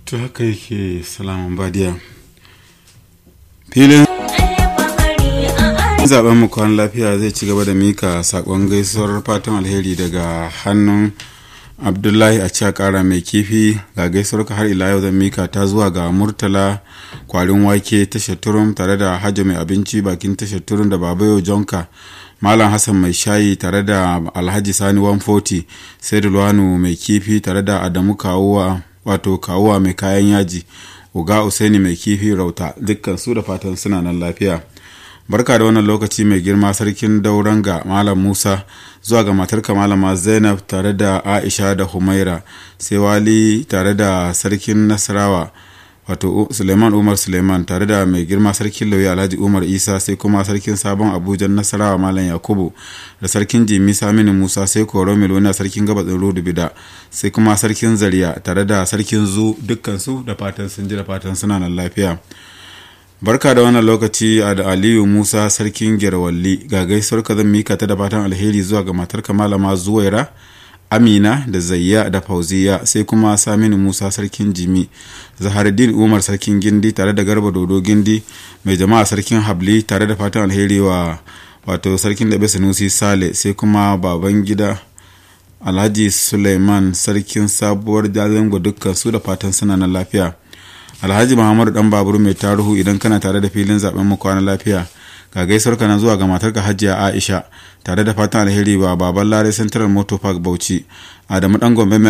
to haka yake salaman badiya filin zaben mu kwan lafiya zai ci gaba da mika sakon gaisuwar fatan alheri daga hannun abdullahi a ciya kara mai kifi ga gaisuwar ka har ila yau zan mika ta zuwa ga murtala kwarin wake tashar turum tare da hajji mai abinci bakin tashar turum da babayo jonka malam hassan mai shayi tare da alhaji sani 140 sai luwanu mai kifi tare da adamu kawuwa wato kawuwa mai kayan yaji uga usaini mai kifi rauta dukkan su da fatan suna nan lafiya barka da wannan lokaci mai girma sarkin dauranga malam musa zuwa ga matarka malama zainab tare da aisha da humaira sai wali tare da sarkin nasarawa wato suleiman umar suleiman tare da mai girma sarkin lauyi alhaji umar isa sai kuma sarkin sabon abuja nasarawa malam yakubu da sarkin jimi saminu musa sai koro milona sarkin gabatsin rudu bida sai kuma sarkin zariya tare da sarkin zu dukkansu da fatan sun ji da fatan suna nan lafiya barka da wannan lokaci a da aliyu musa sarkin gerwalli ga gaisuwar ka zan mika ta da fatan alheri zuwa ga matarka malama zuwaira amina da zayya da fauziya sai kuma saminu musa sarkin jimi zaharuddin umar sarkin gindi tare da garba dodo gindi mai jama'a sarkin habli tare da fatan alheri wa wato sarkin da sanusi sale sai kuma baban gida alhaji suleiman sarkin sabuwar jalingo dukkan su da fatan suna na lafiya alhaji muhammadu dan babur mai taruhu idan kana tare da filin zaben mu kwana lafiya ga gaisuwar ka zuwa ga matarka hajiya aisha tare da fatan alheri wa baban lare central motor park bauchi adamu dan gombe mai